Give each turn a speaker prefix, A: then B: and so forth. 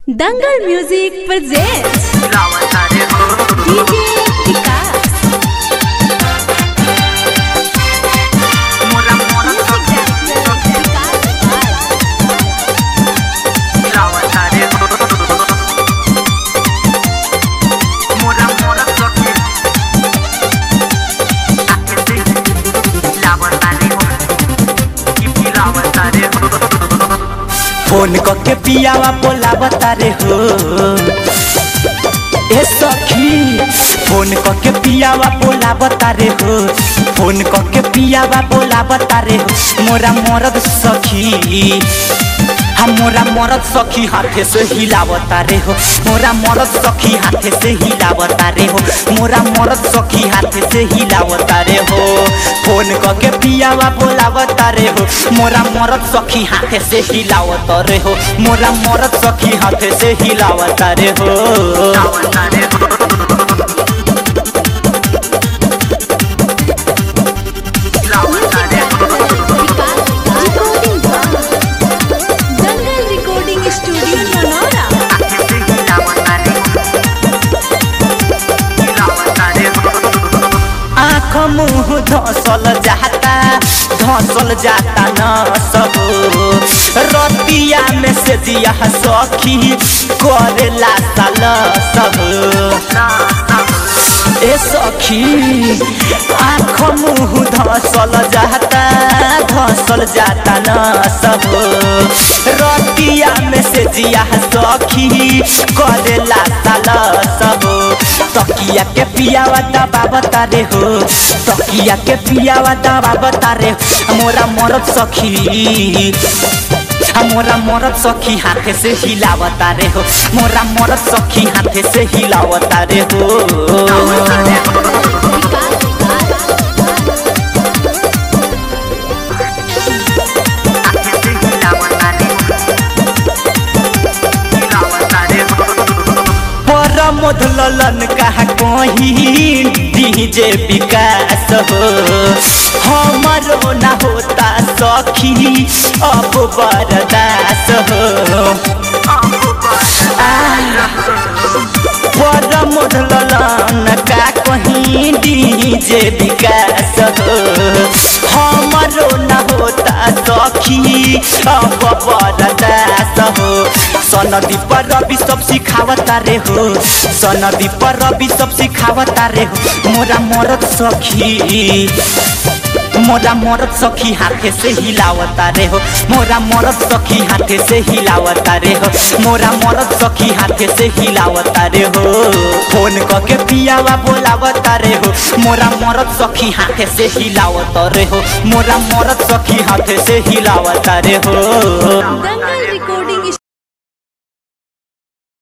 A: दंगल music presents DJ Vikas
B: phone के पियावा बोलावता रे हो ए सखी फोन के पियावा बोलावता रे हो फोन के पियावा बोलावता रे हो मोरा मरद सखी हम मोरा मरद सखी हाथे से हिलावता रे हो मोरा मरद सखी हाथे से हिलावता रे हो मोरा मरद सखी हाथे से हिलावता रे हो फोन के पियावा बोलावता रे हो मोरा मरद सखी हाथे से हिलावता रे हो मोरा मरद सखी हाथे से हिलावता रे हो
A: दंगल रिकॉर्डिंग स्टूडियो ननौरा
B: आँख मुँह धसल जाता धसल जाता न सब रतिया में से दिया सखी करेला साल सब ए सखी आँख मुँह धसल जाता धसल जाता न सब रतिया में से जिया सखी करेला साल सब तकिया के पियावा दबा बता रे हो तकिया के पियावा दबा बता रे हो। मोरा मरद सखी मोरा मरद सखी हाथे से हिलावता रे हो मोरा मरद सखी हाथे से हिलावता रे हो परमोध ललन कहा कहीं डीजे विकास हो हमारो ना होता सखी अब बरदास हो परमोध ललन का कहीं डीजे विकास हो हमारो ना होता सखी अब बरदास हो सनदी पर रवि सब सिखावता रे हो सनदी पर रवि सब सिखावता रे हो मोरा मरद सखी मोरा मरद सखी हाथे से हिलावता रे हो मोरा मरद सखी हाथे से हिलावता रे हो मोरा मरद सखी हाथे से हिलावता रे हो फोन के पियावा बोलावता रे हो मोरा मरद सखी हाथे से हिलावता रे हो मोरा मरद सखी हाथे से हिलावता रे हो
A: दंगल